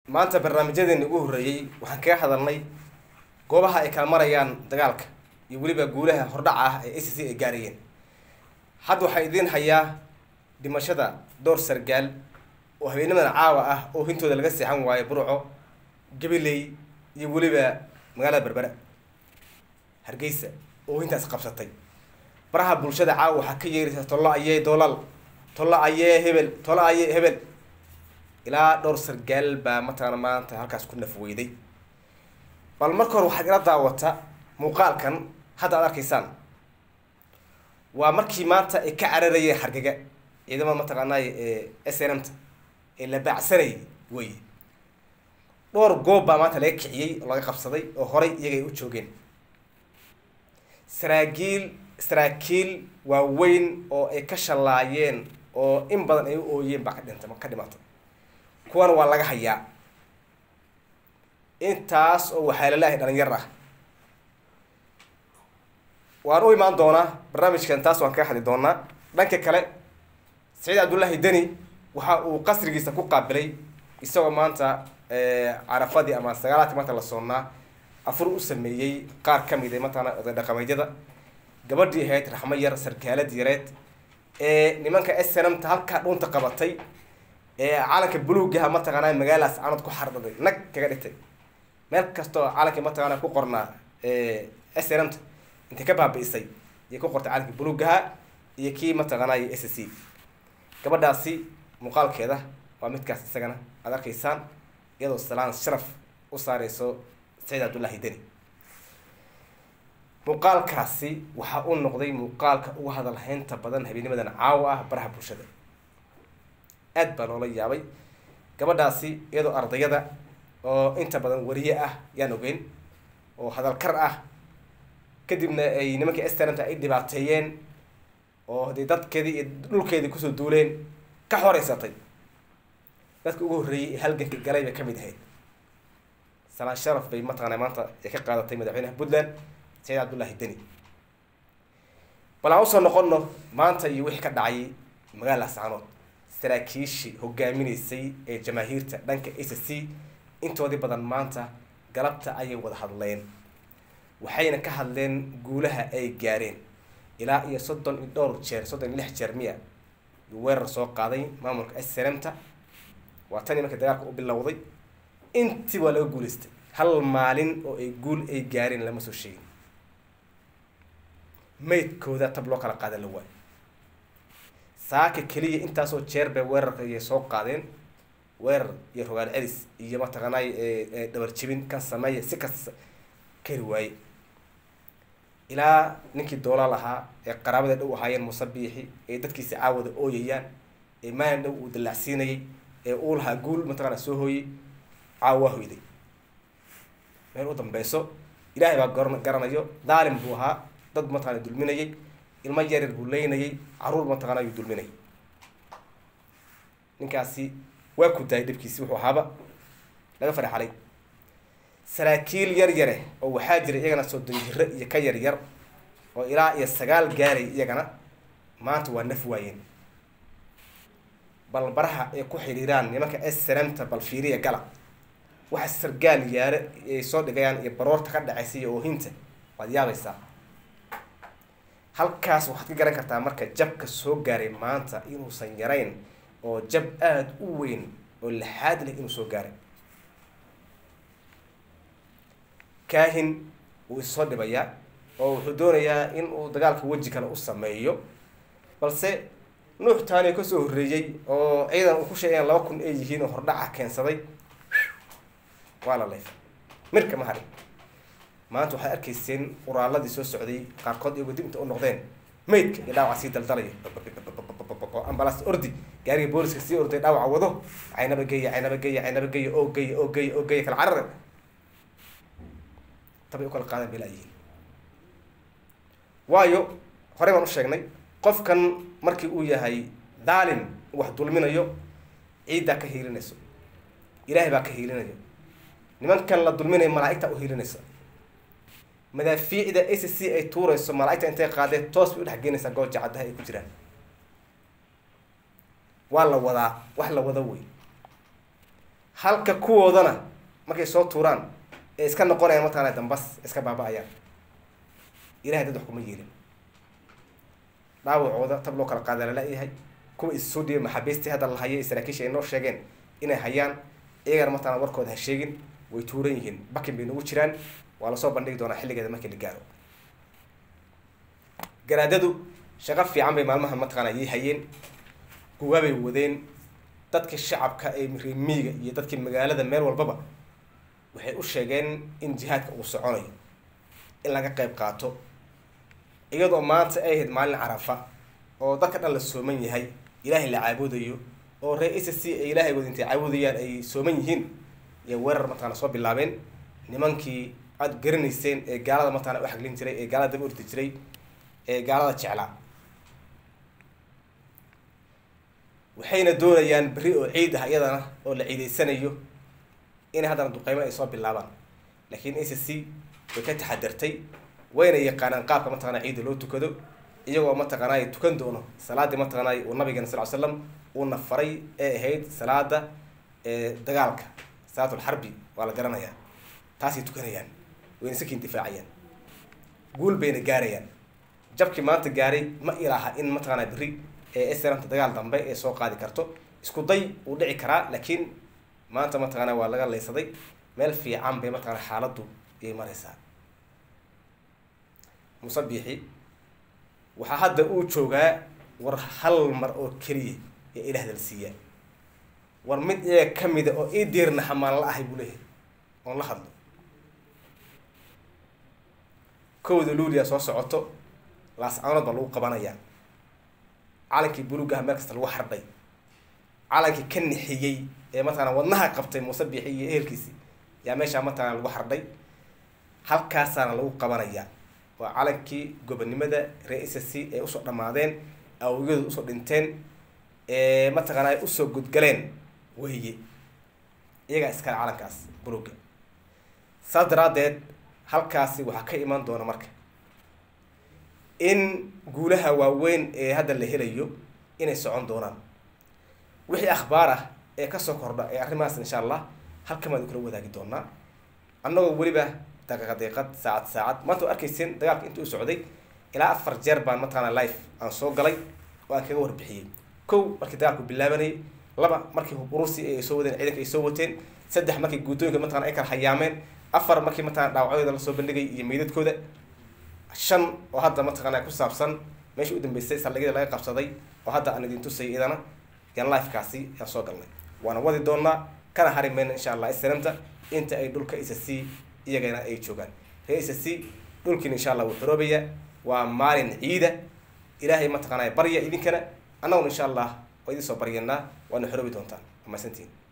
maanta barnaamijyadeeni ugu horreeyey waxaan kaga hadalnay goobaha ay kala marayaan dagaalka iyo weliba guulaha hordhaca ah ee a c c ay gaarayeen hadda waxaa idiin hayaa dhimashada dhowr sargaal oo habeennimadan caawa ah oo hintooda laga seexan waayo burco gabiley iyo weliba magaalada berbera hargeysa oo hintaas qabsatay baraha bulshada caawa waxaa ka yeeraysa tollo ayee doolal tollo ayee hebel tollo ayee hebel ilaa dhowr sargaal baa mataqaana maanta halkaas ku nafweyday bal marka hore waxaad ila daawata muuqaalkan hadda aad arkaysaan waa markii maanta ay ka cararayeen hargega ciidamada mataqaanay ee s n m ta ee la baacsanayay wey dhowr goob baa maanta laga kiciyey oo laga qabsaday oo horay iyaga ay u joogeen saraakiil saraakiil waaweyn oo ay ka shallaayeen oo in badan ay u ooyeen baa ka dhintay ka dhimatay kuwana waa laga hayaa intaas oo waxaa laleeyahay dhalinyar ah waan u imaan doonaa barnaamijkan taas waan kaga hadli doonaa dhanka kale saciid cabdullaahi deni waxa uu qasrigiisa ku qaabilay isagoo maanta carafadii ama sagaalaadkii maanta la soonnaa afur u sameeyey qaar ka mid a mataqana oday dhaqameedyada gabadhii ahayd raxmo yar sarkaalad yareed ee nimanka s n m ta halkaa dhunta qabatay ee calanka buluugaha mataqaanaa magaalaas aanad ku xardhaday nag kaga dhigtay meel kastoo calankii mataqaana ku qornaa s n m ta intay ka baabi'isay ayay ku qortay calankii buluugaha iyo kii mataqaanay s c gabadhaasi muuqaalkeeda waa midkaas isagana aad arkaysaan iyadoo salaan sharaf u saareyso saciid cabdullaahi deni muuqaalkaasi waxaa u noqday muuqaalka uga hadalhaynta badan habeenimadan caawa ah baraha bulshada aad baa loola yaabay gabadhaasi iyadoo ardayada oo inta badan wariye ah yaan ogeyn oo hadalkar ah kadibna ay nimankii stnmta ay dhibaateeyeen oo dee dadkeedii iyo dhulkeedii kusoo duuleen ka xoreysatay dadka ugu horreeyey ee halganka galay bay kamid ahayd salaan sharaf bay mataqaana maanta ay ka qaadatay madaxweynaha puntland saciid cabdullaahi deni bal aan usoo noqono maanta iyo wixii ka dhacay magaalada saanood saraakiishii hogaaminaysay ee jamaahiirta dhanka a c c intoodii badan maanta galabta ayay wada hadleen waxayna ka hadleen guulaha ay gaareen ilaa iyo soddon iyo dhowr jeer soddon iyo lix jeer miya yuu weerar soo qaaday maamulka s n m ta waa tanii markii dagaalka u bilowday intii waa laga guulaystay hal maalin oo ay guul ay gaareen lama soo sheegin maydkooda tab loo kala qaada la waayo saaka keliya intaasoo jeer bay weerarka ayay soo qaadeen weerar iyo rogaal celis iyo mataqaanay dhabar jibin kan sameeya si kasta kari waaye ilaa ninkii doolaal ahaa ee qaraabada dhow ahaayeen musabiixi ee dadkiisa caawada ooyayaan ee maalin dhow uu dallacsiinayay ee uu lahaa guul mataqaana soo hooyey caawa waa hoyday meel u dambeyso ilaahay baa garan garanayo daalim buu ahaa dad mataqana dulminayay ilmo yaryar buu leynayay caruur mataqana ayuu dulminayay ninkaasi waa ku daayay dhibkiisi wuxuu ahaaba laga farxalay saraakiil yar yare oo waxaa jira iyagana soddon jiro iyo ka yar yar oo ilaa iyo sagaal gaaray iyagana maanta waa naf waayeen bal baraha ay ku xidhiiraan nimanka srmta bal fiiriya gala waxa sargaal yaare ay soo dhigayaan iyo baroorta ka dhacaysa iyo oohinta waad yaabaysaa halkaas waxaad ka garan kartaa marka jabka soo gaaray maanta inuusan yarayn oo jab aada u weyn oo laxaad leh inuu soo gaaray kaahin wuu issoo dhibayaa oo wuxuu doonayaa in uu dagaalka weji kale u sameeyo balse nuux taani kasoo horreeyey oo ciidan uu ku sheegayan laba kun ay yihiin oo hordhaca keensaday waa la leefay mirka ma harin maanta waxaad arkayseen uraaladii soo socday qaarkood iyagoo dib inta u noqdeen maydka iyo dhaawaca sii daldalaya ambalaas ordi gaariga booliska sii orday dhaawaca wado caynaba geya caynaba geya caynaba geya oo geya oo geya oo geya kala carare tabay u kala qaadan bay laayihiin waayo horey baan u sheegnay qofkan markii uu yahay daalim wax dulminayo ciiddaa ka hiilinayso ilaahay baa ka hiilinayo nimankan la dulminayo malaa-igtaa u hiilinaysa madaafiicda a c c ay tuurayso malaa-igta intay qaadeen toos bay udhex geenaysaa gooja caddaha ay ku jiraan waa la wadaa wax la wado wey halka kuwoodana markay soo tuuraan ee iska noqonayaan mataqaana dambas iska baaba-ayaan ilahay dad wax kuma yeelin dhaawacooda tab loo kala qaada lala-yahay kuwa issoo dhiibay maxaabiistii hadda la hayay saraakiisha ay noo sheegeen inay hayaan iyagana mataqana warkooda ha sheegin way tuuran yihiin bakin bay nagu jiraan waa lasoo bandhigi doonaa xilligeeda markii la gaaro garaadadu shaqo fiican bay maalmaha mataqaana yay hayeen guwaabay wadeen dadkii shacabka ee remiiga iyo dadkii magaalada meel walbaba waxay u sheegeen in jihaadka uu soconayo in laga qayb qaato iyadoo maanta ay ahayd maalin carafa oo dadka dhan la sooman yahay ilaahay la caabudayo oo ree s c ay ilaahay wada intay caabudayaan ay sooman yihiin iyo weerar mataqana soo bilaabeen nimankii aada garanayseen ee gaalada mataqana u xaglin jiray ee gaalada daba ordi jiray ee gaalada jeclaa waxayna doonayaan berri oo ciid ah iyadana oo la ciideysanayo inay haddana duqeymo ay soo bilaabaan laakiin a c c way ka taxadartay wayna yaqaanaan qaabka mataqana ciidda loo tukado iyagoo mataqaanay tukan doono salaadii mataqaanay uu nabigeena sal l slam uuna faray ee ahayd salaada dagaalka salaatulxarbi waa la garanayaa taasay tukanayaan wayna saki indifaacayaan guul bayna gaarayaan jabkii maanta gaaray ma ilaaha in mataqaana berri ee sranta dagaal dambe ee soo qaadi karto isku day uu dhici karaa laakiin maanta mataqaana waa laga laysaday meel fiican bay mataqana xaaladdu ayay maraysaa musabixi waxaa hadda uu joogaa war hal mar oo keliya ee ilaah dalsiiyaa war mid iyaga kamida oo ii diirna hamaan la ahay buu leeyahay oon la hadlo kowda luuliya soo socoto laascanood baa lagu qabanayaa calankii bulugaha meel kasta lagu hardhay calankii ka nixiyey ee mataqana wadnaha qabtay muuse bixi iyo ehelkiisi yaa meeshaa mataqana lagu hardhay halkaasaana lagu qabanayaa waa calankii gobonimada ree s c ee usoo dhammaadeen awiyadu usoo dhinteen ee mataqaana ay usoo gudgaleen weye iyagaa iskale calankaas buluga saas daraadeed halkaasi waxaa ka iman doona marka in guulaha waaweyn ee hadda la helayo inay socon doonaan wixii akhbaar ah ee kasoo kordha ee arrimahaas insha allah halkan baan kula wadaagi doonaa annagoo weliba daqiiqa daqiiqad saacad saacad maanta waa arkayseen dagaalka inta u socday ilaa afar jeer baan mataqaana life aan soo galay oo aan kaga warbixiyey kow markii dagaalku bilaabanayay laba markii urusi ay soo wadeen ciidanka ay soo wateen saddex markii guddooyinka mataqana ay kala hayaameen afar markii mataqana dhaawacyadooda lasoo bandhigay iyo meydadkooda shan oo hadda mataqaana ku saabsan meeshii u dambeysay saldhigyada laga qabsaday oo hadda aan idin tusay idana yan lifekaasi yaan soo galnay waana wadi doonaa kana hari mayna insha allah isnamta inta ay dhulka isa c iyagana ay joogaan ree isa c dhulkiina insha allah wuu xoroobaya waa maalin ciida ilaahay mataqaana barya idinkana annaguna insha allah waa idin soo baryanaa waana xoroobi doontaan waa mahadsantihin